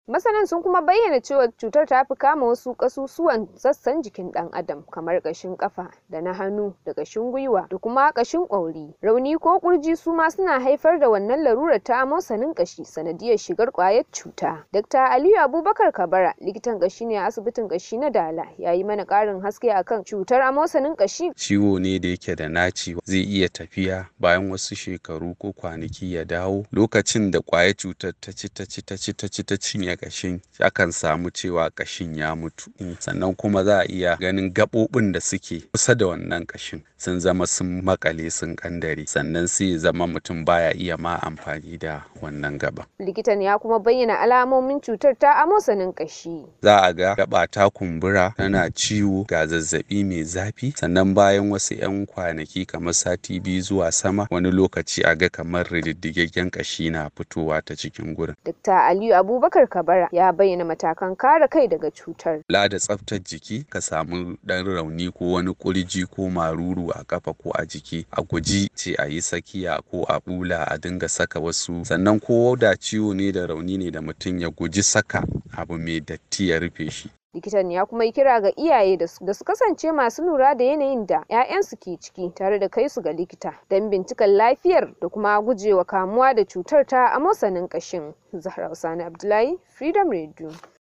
Masanan sun kuma bayyana cewa cutar ta fi kama wasu ƙasusuwan sassan jikin ɗan adam kamar ƙashin ƙafa da na hannu da ƙashin gwiwa da kuma ƙashin ƙwauri. Rauni ko ƙurji su ma suna haifar da wannan larurar ta amosanin ƙashi sanadiyar shigar ƙwayar cuta. Dr. Aliyu Abubakar Kabara likitan ƙashi ne a asibitin ƙashi na Dala ya yi mana ƙarin haske akan cutar amosanin ƙashi. Ciwo ne da yake da naci zai iya tafiya bayan wasu shekaru ko kwanaki ya dawo lokacin da ƙwayar cutar ta ci ta ci ta ci ta ci ta cinye kashin akan samu cewa kashin ya mutu sannan kuma za a iya ganin gaɓoɓin da suke kusa da wannan kashin sun zama sun makale sun kandare sannan sai zama mutum baya iya ma amfani da wannan gaba. Likitan ya kuma bayyana alamomin cutar ta amosanin kashi. Za a ga gaba ta kumbura tana ciwo ga zazzabi mai zafi sannan bayan wasu 'yan kwanaki kamar sati biyu zuwa sama wani lokaci a ga kamar rididdigaggen kashi na fitowa ta cikin gurin. Dr. Aliyu Abubakar Kabara ya bayyana matakan kare kai daga cutar. Kula da tsaftar jiki ka samu ɗan rauni ko wani kurji ko maruru a kafa ko a jiki a guji ce a yi sakiya ko a bula a dinga saka wasu sannan ko da ciwo ne da rauni ne da mutum ya guji saka abu mai datti ya rufe shi. likitan ya kuma yi kira ga iyaye da su kasance masu lura da yanayin da 'ya'yansu ke ciki tare da kai su ga likita don binciken lafiyar da kuma gujewa kamuwa da cutar ta amosanin kashin zahra usani abdullahi freedom radio